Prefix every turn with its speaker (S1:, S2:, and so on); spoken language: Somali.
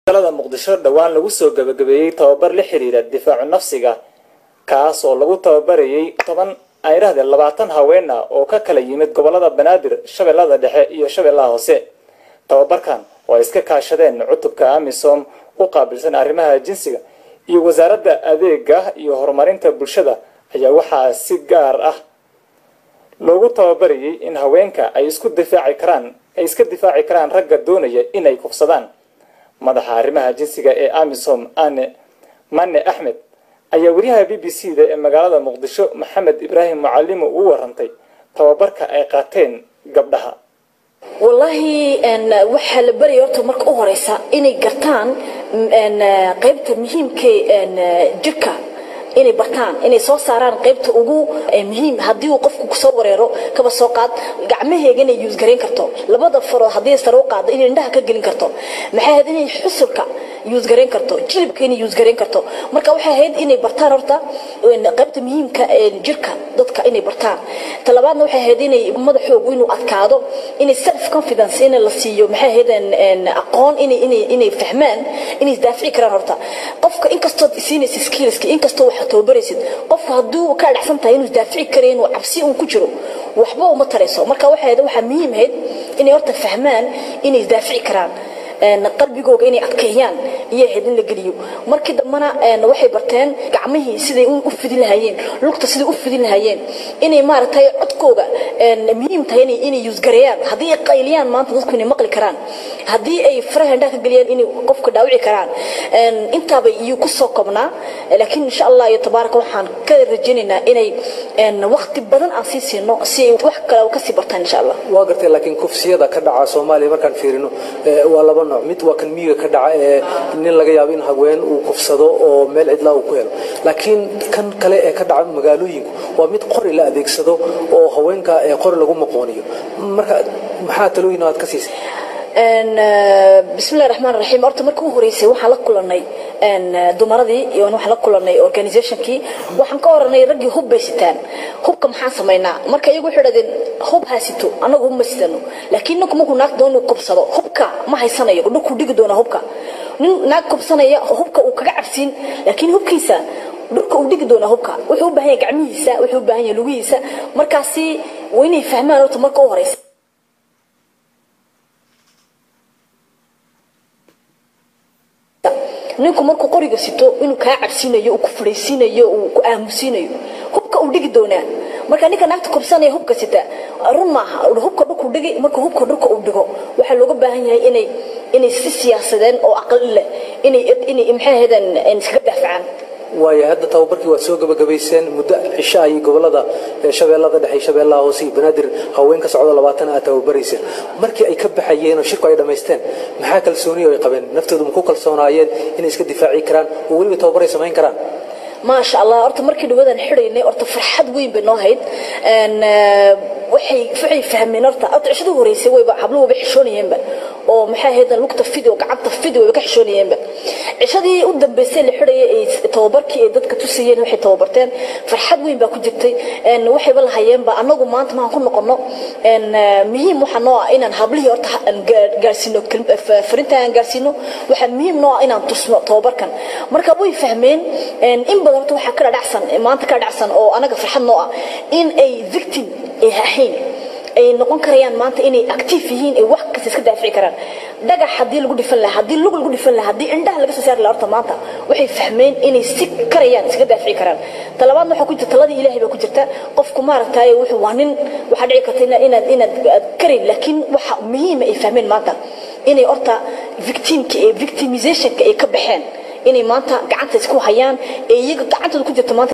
S1: magaalada muqdisho dhowaan lagu soo gabagabeeyey tababar la xiriira difaacu nafsiga kaas oo lagu tababarayay toban ayrahdee labaatan haween ah oo ka kala yimid gobolada banaadir shabeellada dhexe iyo shabeellaha hoose tababarkan oo ay iska kaashadeen cutubka amisom u qaabilsan arrimaha jinsiga iyo wasaaradda adeega iyo horumarinta bulshada ayaa waxaa si gaar ah loogu tababarayay in haweenka ay isku difaaci karaan ay iska difaaci karaan ragga doonaya inay kufsadaan madaxa arrimaha jinsiga ee amisom ane mane axmed ayaa wariyaha b b c da ee magaalada muqdisho maxamed ibraahim mucalimo uu warantay tababarka ay qaateen gabdhaha
S2: wallaahi waxaa la baraya horta marka u horeysa inay gartaan qaybta muhiimka jirka inay bartaan inay soo saaraan qaybta ugu muhiim haddii uu qofku kusoo wareero kaba soo qaad gacmaheega inay yuusgarayn karto labada farood haddii sare u qaado inay indhaha ka gelin karto maxay ahayd inay xusulka yuusgarayn karto jilibka inay yuusgarayn karto marka waxay ahayd inay bartaan horta qaybta muhiimka jirka dadka inay bartaan talabaadna waxay ahayd inay madaxoogu inuu adkaado inay self confidence in la siiyo maxay ahayd aqoon inay inay inay fahmaan inay isdaafici karaan horta qofka inkastoo siinaysa skillska inkastoo wax tababaraysid qofka hadduu ka dhacsan tahay inuu isdaafici karayo inuu cabsi uun ku jiro waxba uma tarayso marka waxay ahayd waxaa muhiim ahayd inay horta fahmaan inay isdaafici karaan qalbigooga inay adkeeyaan iyo ahayd in la geliyo markii dambana waxay barteen gacmihii siday u fidin lahaayeen lugta siday u fidin lahaayeen inay maaragtay codkooga muhiim tahay inay yuusgareeyaan haddii ay qayliyaan maanta dadku inay maqli karaan haddii ay faraha indhaha ka geliyaan inay qofka dhaawici karaan intaaba iyuu ku soo kobnaa laakiin insha allah iyo tabaaraka waxaan ka rajaynaynaa inay waqti badan aan sii siino si ay wax kale kasii bartaan insha allah
S3: waa gartay laakiin kufsiyada ka dhaca soomaaliya markaan fiirino waa laba nooc mid waa kan miyiga ka dhaca ee nin laga yaabo in haween uu kufsado oo meel cidlaa uu ku helo laakiin kan kale ee ka dhaca magaalooyinku waa mid qori la adeegsado oo haweenka qori lagu maqooniyo marka maxaa talooyin aad ka siisay
S2: bismillahi raxmaan raxiim horta markii u horeysay waxaan la kulanay dumaradii iyo waxaan la kulanay organizationkii waxaan ka oranay raggii hub bay sitaan hubka maxaan samaynaa marka iyagu waxay dhahdeen hub haasito annagu hub ma sitano laakiin ninku markuu naag doon inuu kubsado hubka ma haysanayo dhulkuu dhigi doonaa hubka nin naag kubsanaya hubka uu kaga cabsiin laakiin hubkiisa dhulka uu dhigi doonaa hubka wuxuu u baahan yahay gacmihiisa wuxuu u baahan yahay lugihiisa markaasi waa inay fahmaan horta marka u horeysa ninku markuu qoriga sito inuu kaa cabsiinayo uu ku fadhiisiinayo uu ku aamusiinayo hubka uu dhigi doonaa marka ninka naagta kubsanaya hubka sita run maaha hubka dhulku dhigi marka hubka dhulka uu dhigo waxaa looga baahan yahay inay inay si siyaasadeen oo aqli leh inay inay maxay ahaydeen iskaga daafacaan
S3: waayo hadda tababarkii waad soo gabagabayseen muddo cisho ayay gobolada shabeellada dhexe shabeellaha hoose iyo banaadir haween ka socdo labaatan aad tababarayseen markii ay ka baxayeen oo shirku ay dhammaysteen maxaa kalsooniyo ay qabeen naftoodu ma ku kalsoonaayeen inay iska difaaci karaan oo weliba tababaray samayn karaan
S2: maasha allah horta markii dhawadan xidhaynay horta farxad weyn bay noo hayd waxay waxay fahmeen horta horta cishada horeysay wayba habluhu wayba xishoonayeenba oo maxay ahayd lugta fidi oo gacanta fidi wayba ka xishoonayeenba cishadii u dambeysay la xidhayay ay tababarkii ay dadka tusayeen waxay tababarteen farxad weyn baa ku jirtay waxayba lahayeenba annagu maanta maan ku noqono muhiim waxa noo ah inaan hablihii horta gaarsiino farinta aan gaarsiino waxaa muhiim noo ah inaan tusno tababarkan marka way fahmeen in badan horta waxaa ka dhacsan maanta ka dhacsan oo anaga farxad noo ah in ay victim ay ahayn ay noqon karayaan maanta inay active yihiin ay wax kasta iska daafici karaan dhagax haddii lagu dhifan lahaa haddii lug lagu dhifan lahaa haddii indhaha laga soo saari lahaa horta maanta waxay fahmeen inay si karayaan iska daafici karaan talabaadna waxaa ku jirta taladii ilaahay baa ku jirta qofku maaragtay wuxuu waa nin waxaa dhici karta inaad inaad karayn laakiin waxa muhiima ay fahmeen maanta inay horta victimka ee victimizationka ay ka baxeen inay maanta gacanta isku hayaan ee iyaga gacantooda ku jirta maanta